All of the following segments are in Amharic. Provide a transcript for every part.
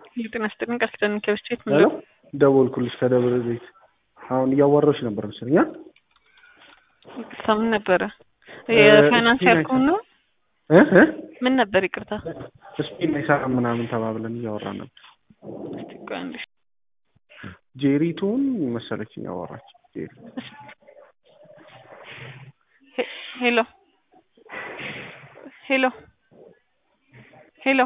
የጤና ይስጥልኝ ቃል ኪዳን ከብስቴት ሄሎ ደወልኩልሽ ከደብረ ዘይት አሁን እያወራሁሽ ነበር መሰለኝ አ ይቅርታ ምን ነበረ የፋይናንስ ያልከውን ነው እ እ ምን ነበር ይቅርታ ስፒን አይሰራም ምናምን ተባብለን እያወራን ነበር እስቲ ቆይ አንዴ ጄሪቱን መሰለችኝ ያወራች ጄሪ ሄ- ሄሎ ሄሎ ሄሎ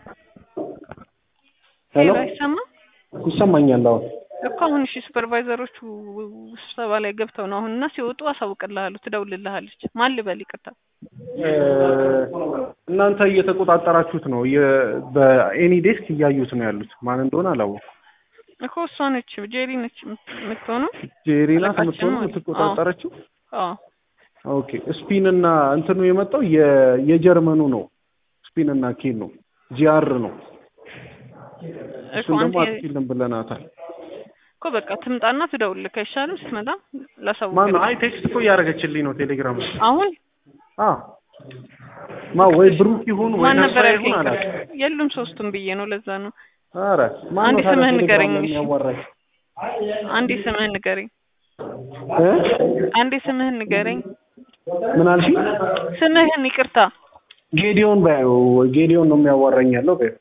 ሄሎ ሄሎ አይሰማም ይሰማኛል አሁን እኮ አሁን እሺ ሱፐርቫይዘሮቹ ስብሰባ ላይ ገብተው ነው አሁን እና ሲወጡ አሳውቅልሃለሁ ትደውልልሃለች ማን ልበል ይቅርታ እ እናንተ እየተቆጣጠራችሁት ነው የ- በኤኒ ዴስክ እያዩት ነው ያሉት ማን እንደሆነ አላወኩም እኮ እሷ ነች ጄሪ ነች የምትሆነው ጄሪ ናት አለቃችን የምትሆነው ማለት ነው። የምትቆጣጠረችው አዎ ኦኬ ስፒን እና እንትኑ የመጣው የ- የጀርመኑ ነው ስፒን እና ኬን ነው ጂአር ነው እኮ እሱን ደግሞ አንተ አትችልም ብለናታል እኮ በቃ ትምጣና ትደውልልህ አይሻልም ስትመጣ ላሳውቅ ማን አይ ቴክስት እኮ እያደረገችልኝ ነው ቴሌግራም ላይ አሁን አ ማ ወይ ብሩክ ይሁን ወይ ማን ነበር ነበር ያልከኝ ይሁን አላውቅም የሉም ሶስቱም ብዬ ነው ለዛ ነው ኧረ ማን አንዴ ነው ታዲያ ስምህን ቴሌግራም ንገረኝ ላይ እሺ። የሚያዋራኝ አንዴ ስምህን ንገረኝ እ አንዴ ስምህን ንገረኝ ምን አልሽኝ ስምህን ይቅርታ ጌዲዮን ባዩ ጌዲዮን ነው የሚያዋራኝ ያለው ባዩ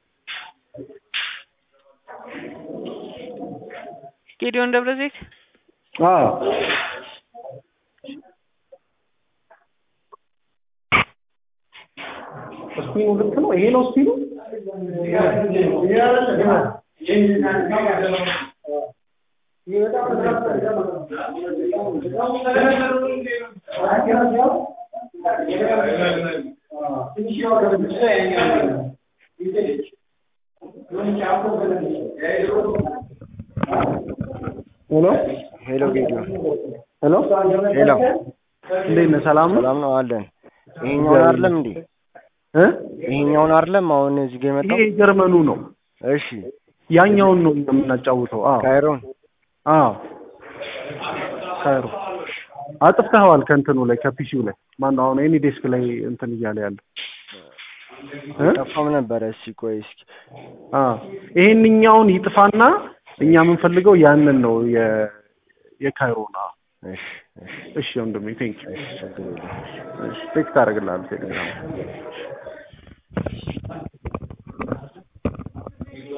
ጌዲዮን ደብረ ዘይት አ ስፒኑ ልክ ነው ይሄ ነው ስፒኑ ሄሎ ሄሎ ጌዲዮን ሄሎ ሄሎ እንዴት ነህ ሰላም ነው ሰላም ነው አለን። ይሄኛውን አይደለም እንዴ? እ ይሄኛውን አይደለም አሁን እዚህ ጋር ይሄ የመጣው? የጀርመኑ ነው እሺ ያኛውን ነው የምናጫውተው አዎ ካይሮን አዎ ካይሮ አጥፍተኸዋል ከእንትኑ ላይ ከፒሲው ላይ ማነው አሁን ኤኒ ዴስክ ላይ እንትን እያለ ያለ እ ጠፋም ነበረ። እስኪ ቆይ እስኪ አ ይሄንኛውን ይጥፋና እኛ የምንፈልገው ያንን ነው የ የካይሮን አዎ እሺ እሺ እሺ ወንድሜ ቴንክ ዩ እሺ ችግር የለም። እሺ ቴክስት አደርግልሃለሁ ቴሌግራም